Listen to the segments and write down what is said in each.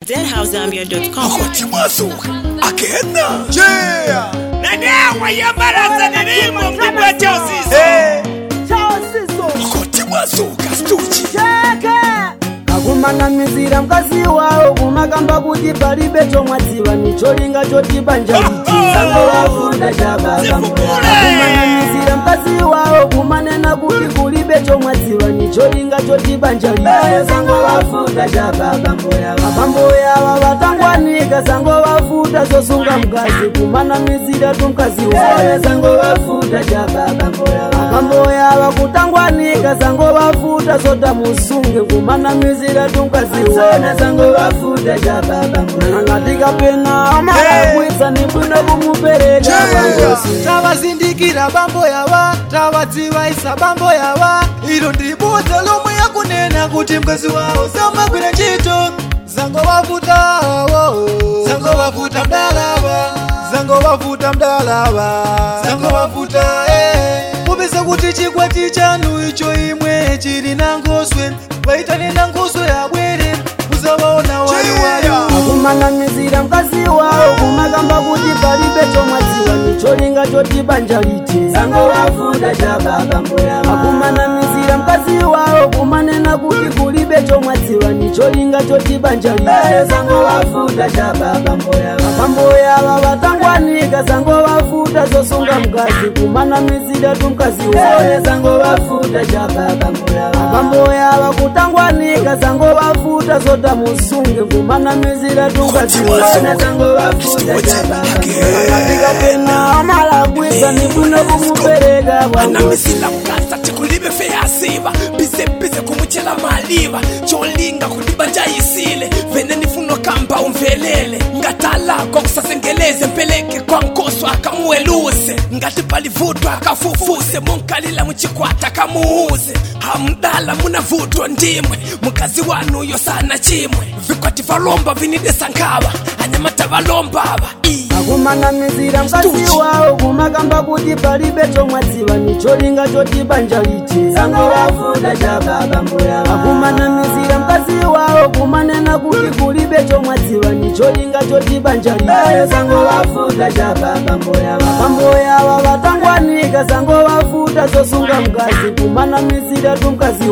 deadhousezambia.com. akoti mwasuka akena Yeah. nanewa yambaraza nilimo mjibwa chausiso Hey. akoti mwasuka stuchi akumanamizira mkazi wawo kumakamba kuti palibe chomwadziwa nicholinga chotibanja ichi sango wafunda chabakumanamizira mkazi wawo kumanena kuti kulibe chomwadziwa nicholinga chotibanja ichi sango wafunda chababambo yava vatangwanika sango wafuta zosunga mkazi kumanamizira tumkazi wawo sango wafuta chababambo yava kutangwanika sango wafuta zota musunge kumanamizira tumkazi wona sango wafuta chababamboyangatikapena amalagwisa ni bwino kumupereka vangosi tavazindikira bambo yava tavadzivaisa bambo yava ilo ndibudza lomwe yakunena kuti mkazi wawo samagwira ntchito zango vavuta wo zango vavuta mdalava zango vavuta mdalava zango vavuta eh. popeza kuti chikwati chanu icho imwe chili na ngoswe vaitane na ngoswe yabwere muzavaona waliwali akumanamizira mkazi wawo kumakamba kuti palibe chomwadziwa nicholinga chotibanja liti akumanamizira mkazi wawo kumanena kuti kulibe chomwadziwa nicholinga chotibanja liti abambo yava vatangwanika sango vafuta zosunga mkazi kumanamizira tumkazi abambo yava kutangwanika sango vafuta zota musunge kumanamizira tumkazi atikapena amalagwisa ni bwino kumupereka kwangosi anamisila mkaza tikulibe feyasiva bizebize kumuchela maliva cholinga kudibanja isile vene nifuno kamba umvelele ngatalako kusasengeleze mpeleke kwa nkoso akamueluse ngati palivutwa akafufuse munkalila muchikwata akamuuze hamdala munavutwa ndimwe mukazi wanuyo sana chimwe vikwati valomba vinidesa nkava anyamata valombava Ii. akumanamizira mkazi wawo kumakamba kuti palibe chomwadziwa nicholinga chotibanja liti akumanamizira mkazi wawo kumanena kuti kulibe chomwadziwa nicholinga chotibanja liti abambo yava vatangwanika sango vafuta zosunga mkazi kumanamizira tumkazi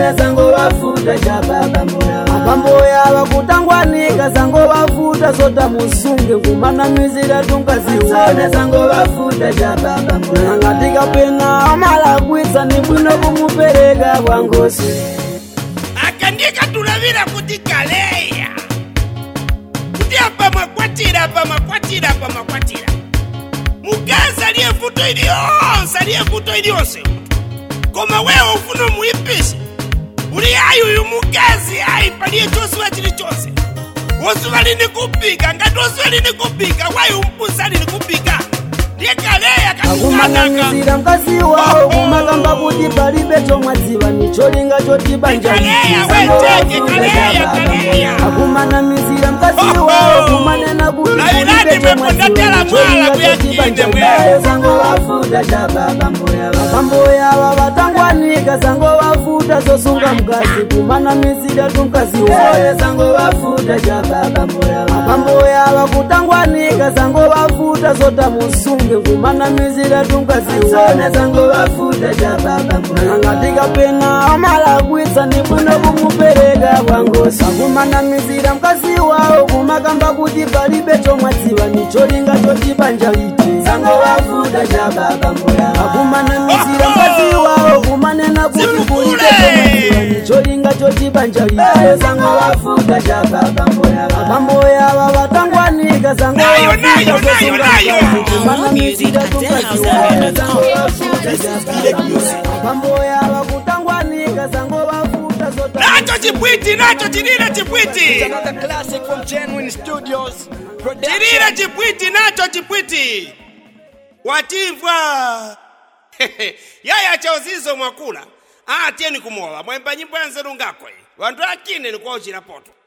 abambo yava kutangwanika sango vafuta zota musunge kumanamizira tumkazi angatikapena amalagwisa ni bwino kumupereka kwangosi akandika tulavira kuti kaleya kuti apa makwatira apa makwatira apa makwatira mukazi aliye vuto iliyonse aliye vuto iliyonse koma wewe ufuna muipise uli ayi uyu mukazi ayi paliye chosiwa chilichonse wosuva lini kupika ngati wosuva lini kupika wayi umpusa lini kupika ndiye kaleya katukanaka akumanamizira mkazi wawo kumakamba kuti palibe chomwadziwa nicholinga chotibanja Kaleya, weteke, kaleya, kaleya. akumanamizira mkazi wawo kumanena kuti Lailani kulibe mwepondatela mwala kuyakinde mwe. abambo yava vatangwanika sango vafuta zosunga mkazi kumanamizira tumkazi abambo yava kutangwanika sango vafuta zota musunge kumanamizira tumkazi angatikapena amalagwisa ni bwino kumupereka kwangosi akumanamizira mkazi wawo kumakamba kuti palibe chomwadziwa nicholinga chotibanja liti akumanamizira mkazi wawo kumanena kuti kulibe chomwadziwa nicholinga chotibanja liti abambo yava vatangwanika sango Nayo, nayo, nayo, nayo. kumanamizira tumkazi Music abambo yava kutangwanika sango vafuta zota nacho chipwiti nacho chilile chipwiti Another classic from Genuine Studios. chilile chipwiti nacho chipwiti watimvwa yaya chauzizo mwakula atieni kumowa mwemba nyimbo yanzeru ngakwe wantu akine nikwawo chilapoto